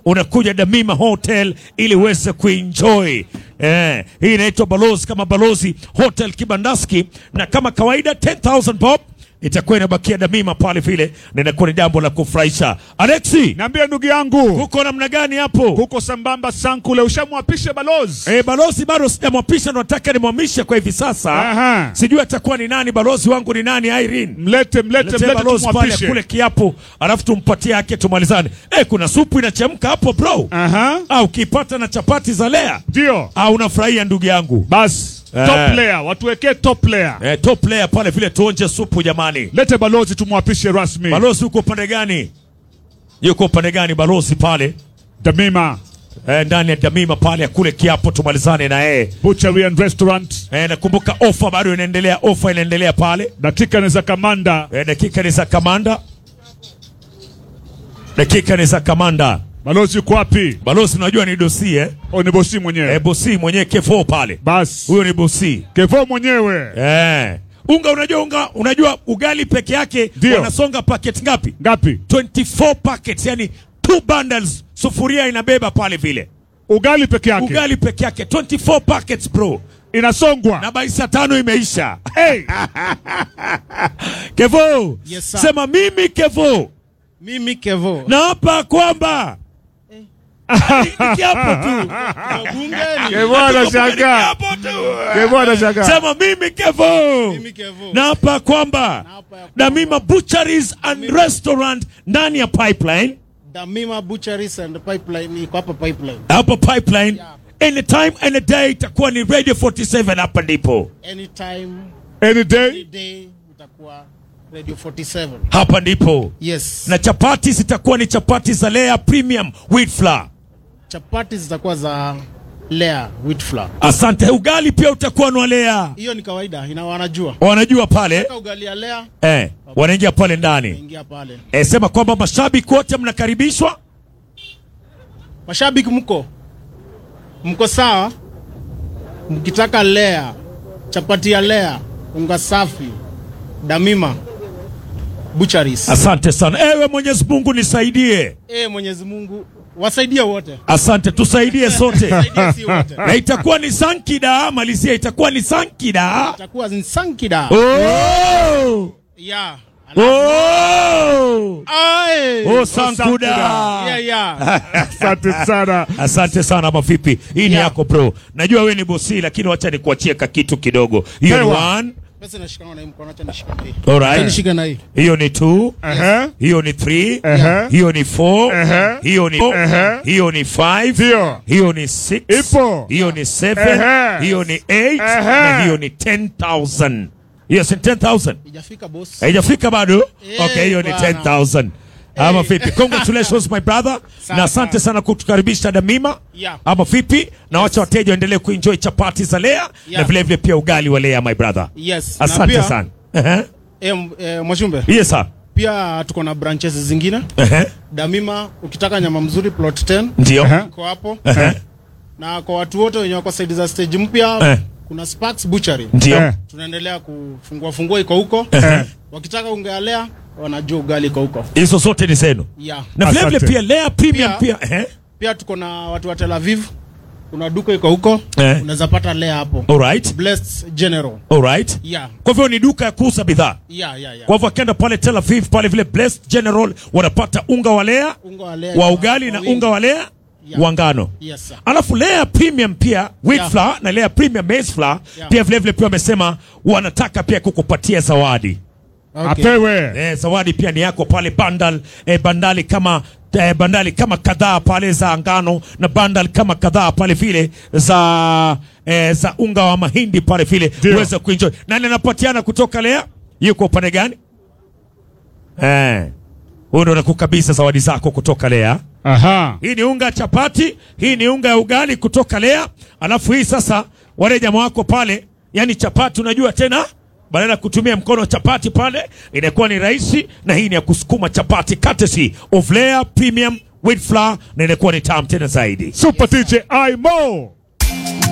unakuja Damima Hotel ili uweze kuenjoy. Eh, hii inaitwa Balozi kama Balozi Hotel Kibandaski, na kama kawaida 10000 bob itakuwa inabakia Damima pale vile, na inakuwa ni jambo la kufurahisha. Alexi, Niambie ndugu yangu, huko namna gani hapo? huko sambamba Sankule, ushamwapisha balozi? Eh, balozi bado sijamwapisha, nataka nimwamishe kwa hivi sasa. Aha. Sijui atakuwa ni nani, balozi wangu ni nani? Irene Mlete, mlete, Letee mlete balozi pale tumwapishe. kule kiapo, alafu tumpatie yake tumalizane. Eh, kuna supu inachemka hapo bro. Aha, Ah, ukipata na chapati za lea ndio ah, unafurahia ndugu yangu. basi. Eh. Top player, watuwekee top player. Eh, top player pale vile tuonje supu jamani. Lete balozi tumwapishe rasmi. Balozi uko upande gani? Yuko upande gani balozi pale? Damima Eh, ndani ya Damima pale kule kiapo tumalizane na yeye. Butchery and Restaurant, Eh, nakumbuka ofa bado inaendelea, ofa inaendelea pale. dakika ni za kamanda. Eh, dakika ni za kamanda. Dakika ni za kamanda. Balozi yuko wapi? Balozi unajua ni dosi eh? O, ni bosi mwenyewe. Eh, bosi mwenyewe Kevo pale. Basi Huyo ni bosi. Kevo mwenyewe. Eh. Unga unajua unga unajua ugali peke yake Ndio. wanasonga packet ngapi? Ngapi? 24 packets, yani two bundles sufuria inabeba pale vile. Ugali peke yake Ugali peke yake 24 packets bro. inasongwa. Na bai saa tano imeisha. Hey, Kevo. Yes, sir. Sema mimi Kevo. Mimi Kevo. Na hapa kwamba Ni kiapo tu. Bungeni. Kevo anashangaa. Kiapo tu. Kevo anashangaa. Sema mimi Kevo. Mimi Kevo. na hapa kwamba hapa ya kwamba- Damima Butcheries and Restaurant ndani ya pipeline Damima Butcheries and Pipeline iko hapa pipeline. hapa pipeline Yeah. anytime any day itakuwa ni Radio 47 hapa ndipo Anytime, any any day. day itakuwa Radio 47. hapa ndipo Yes. na chapati zitakuwa ni chapati za Lea Premium Wheat Flour Chapati zitakuwa za Lea wheat flour. asante ugali pia utakuwa ni wa Lea Hiyo ni kawaida, ina wanajua. wanajua pale Kaka ugali ya Lea eh, wanaingia pale ndani ingia pale. eh, sema kwamba mashabiki wote mnakaribishwa Mashabiki mko mko sawa? Mkitaka Lea, chapati ya Lea, unga safi, Damima Butcheries. asante sana ewe Mwenyezi Mungu nisaidie Eh, Mwenyezi Mungu wasaidie wote. asante tusaidie sote Saidie si wote. na itakuwa ni sankida malizia itakuwa ni sankida Itakuwa Nsankida. oh! Yeah. Oh! Ai. Oh, sankuda Yeah, yeah. Asante sana. asante sana mavipi hii ni Yeah. yako bro najua we ni bosi lakini wacha nikuachie ka kitu kidogo hiyo ni Pewa. one Pesa nashikana na hii mkono, acha nishike hii. alright Acha nishike na hii. hiyo ni two Aha. hiyo ni three Aha. hiyo ni four Aha. hiyo ni Aha. hiyo ni five Ndio. hiyo ni six Ipo. hiyo ni seven Aha. hiyo ni eight Aha. na hiyo ni 10000 yes ni 10000 Ijafika boss. haijafika bado Eh, okay hiyo ni bwana. 10000 ama vipi congratulations my brother Sawa, na asante sana kutukaribisha damima Yeah. ama vipi na wacha wateja waendelee kuenjoy chapati za lea na Yeah. vile vile pia ugali wa lea my brother Yes. na asante pia, sana Ehe. Eh, m- eh, Mwashumbe. yes sir Pia tuko na branches zingine. Ehe. Damima ukitaka nyama mzuri plot 10 ndio Aha. iko hapo. Ehe. Na kwa watu wote wenye wako side za stage mpya Eh. kuna Sparks Butchery. ndio Eh. Tunaendelea kufungua fungua iko huko. Ehe. Wakitaka ungealea wanajua ugali iko huko. hizo zote ni zenu Yeah. na vile vile Asante. pia lea premium pia Pia- ehe. Pia tuko na watu wa Tel Aviv. Kuna duka iko huko. Eh. Unaweza pata lea hapo. alright Blessed General. alright Yeah. kwa hivyo ni duka ya kuuza bidhaa Yeah, yeah, yeah. kwa hivyo akienda pale Tel Aviv pale vile Blessed General wanapata unga wa lea Unga wa lea wa kwa- ugali kwa na wingi. unga wa lea Yeah. wa ngano Yes, sir. alafu Lea Premium pia wheat Yeah. flour na Lea Premium maize flour Yeah. pia vile vile pia wamesema wanataka pia kukupatia zawadi Okay. Apewe. eh, zawadi pia ni yako pale bandal eh, bandali kama eh, bandali kama kadhaa pale za ngano na bandal kama kadhaa pale vile za eh, za unga wa mahindi pale vile Ndio. uweze kuenjoy. Nani anapatiana kutoka Lea? Yuko upande gani? Eh, huyo ndo anakukabisa zawadi zako kutoka Lea. Aha. Hii ni unga ya chapati, hii ni unga ya ugali kutoka Lea. Alafu hii sasa, wale jamaa wako pale, yani chapati, unajua tena, badala ya kutumia mkono wa chapati pale, inakuwa ni rahisi, na hii ni ya kusukuma chapati, courtesy of Lea Premium Wheat Flour, na inakuwa ni tamu tena zaidi. Super DJ Imo.